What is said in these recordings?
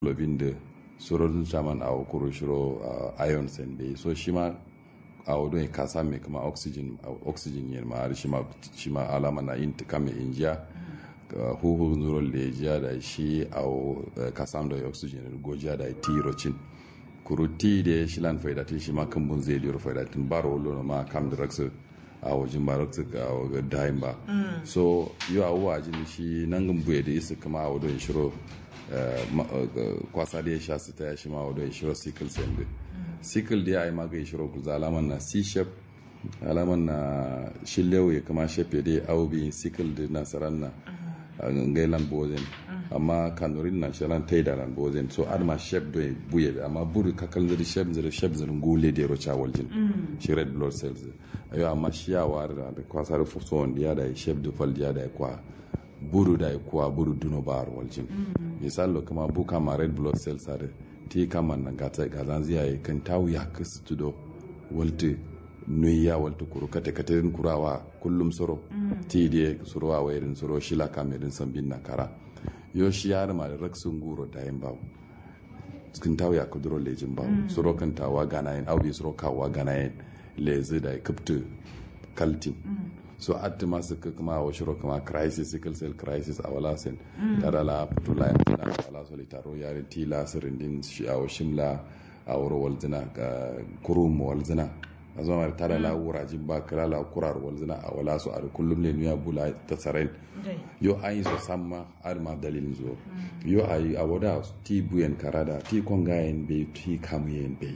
globin da surorin shaman a kuro shiro iron sen bai so shi ma a wadon ka same kuma oxygen oxygen yin ma shi ma shi ma alama na yin kame injiya huhu nurol da jiya da shi a ka samu da oxygen gojiya da ti rocin kuru ti da shi lan faida ti shi ma kan bun zai liyar faida tun baro wolo ma kam da raksa a wajen ba raksa ga dayin ba so yau a wajen shi nan gambuye da isa kama a wadon shiro kwasa da ya sha su ta ya shi ma wadon shiro sickle cell da sickle da ya yi maga shiro kuza alaman na c-shap alaman na shillewa ya kama shape da ya aubi sickle da nasarar na ngailan bozen amma kanurin na shalan taida ran bozen so adma shep do buye amma buru kakal ziri shep ziri shep ziri ngule de ro cha waljin shi red blood cells ayo amma shi ya war da kwasa da fuso wanda ya da shep do fal ya da kwa buru da kwa buru duno bar waljin misalo kama buka ma red blood cells are ti kama nan gata gazan ziya kan tawu ya kasu tudo walti nuya walta kuro kate katerin kurawa kullum soro ti die surowa wairin soro shila kamerin sambin na kara yo shi yar ma da raksun guro da yin bawo cikin tawo ya kuduro lejin bawo soro kan tawa gana yin aubi soro kawa gana yin lezi da kaptu kaltin so atti masu kuma wa shiro kuma crisis sickle cell crisis a wala sen tara la putula ya tana wala solitaro yarin tila sirindin shi a shimla a wuro walzina ga kurum walzina a zama tara la wurajin ba kira la kurar walzina a wala su a kullum ne nuya bula ta tsaren yo an yi so samma ar ma dalilin zo yo a yi a wada ti buyen karada ti kongayen bai ti kamuyen bai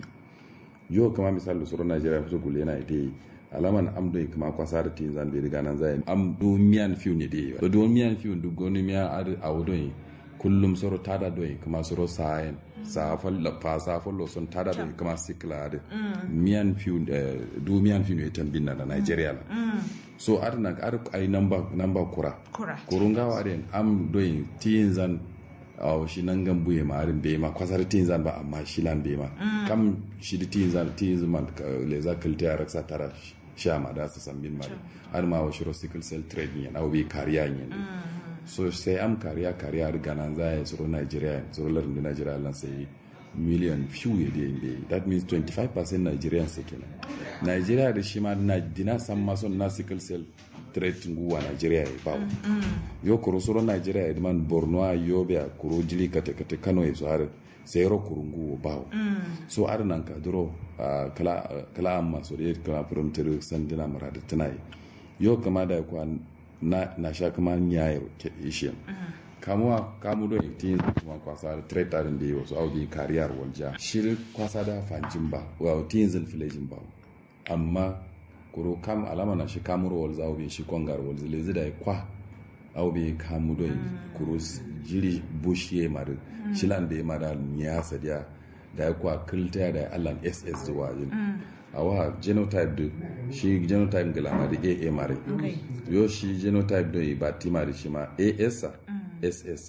yo kama misali suru najeriya fito gule na ita alaman am do kama kwasa da tin zan bai riga nan zai am do miyan fiu ne dai do do miyan fiu du goni miya ar a wado kullum soro tada do kama soro sayen sa falla fa sa fallo son tada do kama sikla da miyan fiu do miyan fiu ne tambin na Nigeria la so ar na ar ai number number kura kurunga wa den am do tin zan aw shi nan gan buye ma arin be ma kwasar tin zan ba amma shi lan be ma kam shi di tin zan tin zan le za kalta ya raksa tara sha ma da su san bin ma har ma wa shiro sickle cell trade ne na bi kariya ne so sai am kariya kariya riga nan za ya tsoro Nigeria tsoro larin da Nigeria lan sai million few ya da yin that means 25% Nigerians sai kenan Nigeria da shi ma na dina san ma son na sickle cell trade nguwa Nigeria ya bawo yo kuro soro Nigeria ya man Borno a Yobe a kuro jili kate kate Kano ya so har sai ro kuro nguwa bawo so ar nan ka duro kala kala amma so da kala from tere sandina marada tunai yo kama da kwa na na sha kama nyaye ke ishe kamuwa kamu do tin kuma kwasa da trade tarin da yo so aubi kariyar walja shir kwasa da fanjin ba wa tin zin filejin ba amma kuro kam alama na shi kamuro wal zawo bin shi kongar wal zile zida kwa aw be kamu do kuro jiri bushiye mar shilan be mara niya sadiya da kwa kilta da allan ss zuwa yin awa genotype do shi genotype gala ma da aa mare yo shi genotype do ba ti mare shi ma as ss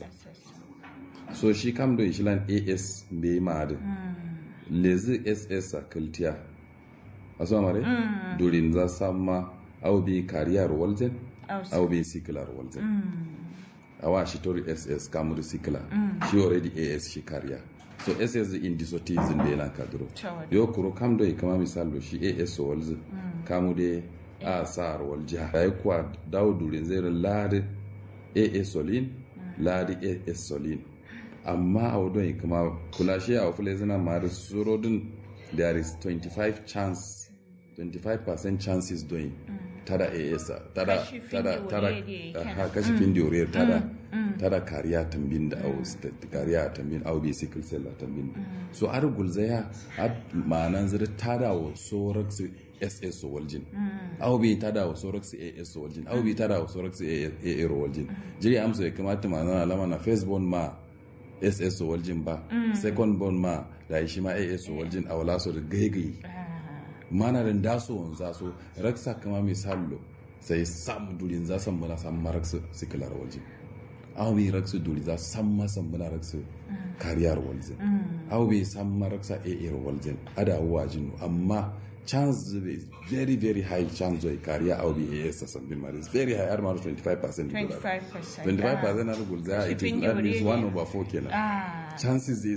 so shi kam do shilan as be mare lezi ss kiltiya aso mare mm. durin za samma au bi kariyar walzen au bi sikilar walzen mm. awa shi tori ss kamuri sikila mm. shi already as shi kariya so ss in disotism da yana kaduro yo kuro kam do kama misalo shi as walz mm. kamu de a sar walja ai kwa dawo durin zai ladi as solin mm. ladi as solin amma a wadon kama kula shi a wafule zina ma da surodin there is 25 chance 25% chances doing mm. tada AS tada tada tada ha kashi fin diore tada tada kariya tambin da au kariya tambin au bi sickle cell tambin so ar gulzaya ad manan zira tada wa sorax SS waljin au bi tada wa sorax AS waljin au bi tada wa sorax AA waljin jiri amsa ya kamata manan alama na first ma SS waljin ba second born ma da shi ma AS waljin a wala so da gaigai mana da daso wanza so raksa kama misallo sai samu durin za san mala san maraksu sikilar waje aw bi raksu duri za san ma san mala raksu kariyar waje aw bi san maraksa a a waje ada wajin amma chance is very very high chance of kariya aw bi a s san bin maris very high har ma 25% 25% 25% na gulza it is that means 1 over 4 kenan chances